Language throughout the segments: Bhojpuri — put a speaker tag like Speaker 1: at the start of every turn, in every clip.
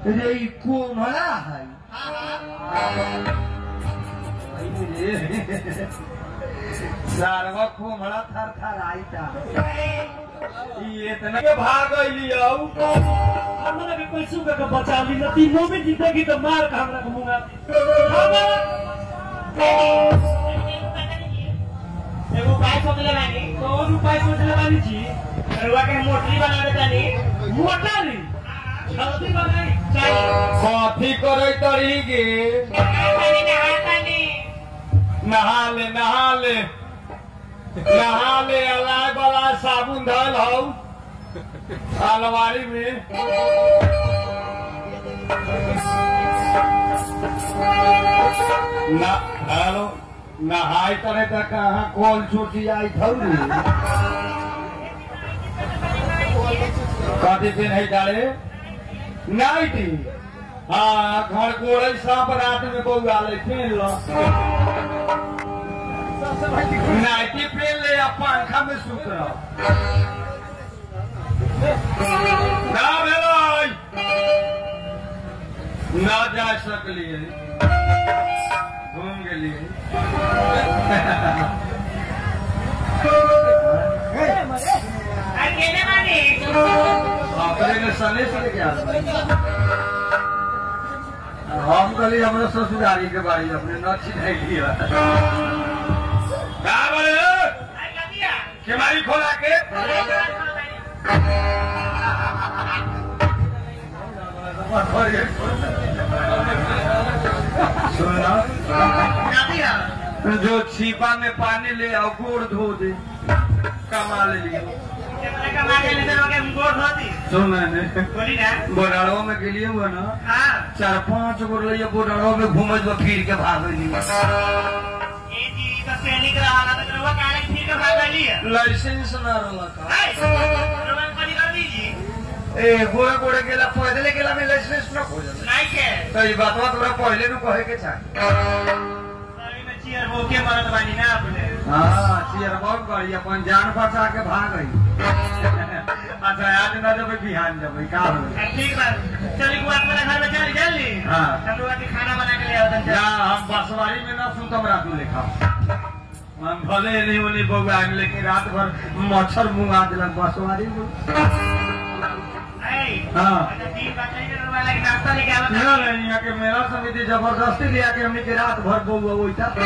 Speaker 1: रे ई कोमला है सारवा कोमला थर थर आईता ई इतना के भाग गइली औ
Speaker 2: हमरा के पैसू के बचा ली न तीनों में जीतेगी तो मार का हमरा के मुंगा
Speaker 3: एगो उपाय सोचले बानी
Speaker 2: कौन उपाय सोचले बानी जी
Speaker 3: रउआ के मोटरी बना देतानी
Speaker 2: मोटा नी जल्दी बनाई चाहिए
Speaker 1: कॉफी करे तड़ी गे
Speaker 3: नहातानी नहातानी
Speaker 1: नहा ले नहा ले नहा ले अलाय बला साबुन धल हौ अलमारी में ना हेलो नहाई करे त कहाँ कोल छूटी आई थौरी कथी दिन है डाले नाइटी हाँ घर गोड़े सांप रात में बउआ ले पहन लो नाइटी पहन ले या पंखा में सुत रहो ना भेलै ना जा सकलिए घूम गेलिए
Speaker 3: आ केने बानी
Speaker 1: अपने के सने से लेके आ हम कहली हमरा ससुरारी के बारी अपने न चिन्हैली का बोले
Speaker 3: आई कबिया
Speaker 1: केवारी खोला के सुना
Speaker 3: कबिया
Speaker 1: जो छिपा में पानी ले आओ गोड़ धो दे कमा ले लियो
Speaker 3: केतना कमा के लेते लोग हम गोड़ धोती
Speaker 1: सुन मैंने
Speaker 3: बोली ना
Speaker 1: बोडाड़ो में गेलिए हुआ ना
Speaker 3: हां
Speaker 1: चार पांच गो ले बोडाड़ो में घूमे जो फिर के भागली
Speaker 3: ए जी तो सैनिक रहा तो रउआ काहे फिर के भाग गई है
Speaker 1: लाइसेंस ना रहला का
Speaker 3: हाय रउआ कनी कर दीजी
Speaker 1: ए गोरे गोरे गेला पैदल गेला में लाइसेंस ना हो जाला
Speaker 3: नहीं के
Speaker 1: तो ये बातवा तोरा पहले नु कहे के चाहिए
Speaker 3: सही में चियर हो के मरत बानी ना अपने
Speaker 1: हाँ चियर बहुत बड़ी अपन जान बचा के भाग गई अच्छा आज ना जब बिहान जब का हो
Speaker 3: आ, ठीक बा चली को अपना घर में चली जल्दी
Speaker 1: हाँ।
Speaker 3: हम लोग के खाना बना के ले आओ
Speaker 1: या हम बसवारी में ना सुन तमरा तू लिखा हम भले नहीं उन्हीं बउआ में लेकिन रात भर मच्छर मुंगा दिलक बसवारी में हाँ।
Speaker 3: तीन बात नहीं करने वाला कि नाश्ता लेके आओ
Speaker 1: ना नहीं यहाँ के मेरा समिति जबरदस्ती लिया के हमने के रात भर बउआ वही था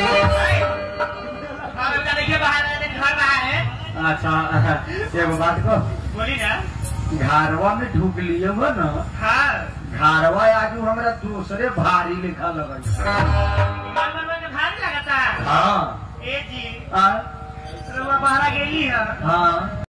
Speaker 3: और उनका देखिए बाहर है घर बाहर है
Speaker 1: अच्छा एगो बात कह
Speaker 3: बोली ना
Speaker 1: घरवा में ढुक लिए हो ना
Speaker 3: हाँ
Speaker 1: घरवा आजू हमरा दूसरे भारी लिखा लगल
Speaker 3: इमाम बनवा के भारी लगता
Speaker 1: हाँ
Speaker 3: ए जी
Speaker 1: आ,
Speaker 3: रउआ बाहर गेली है
Speaker 1: हाँ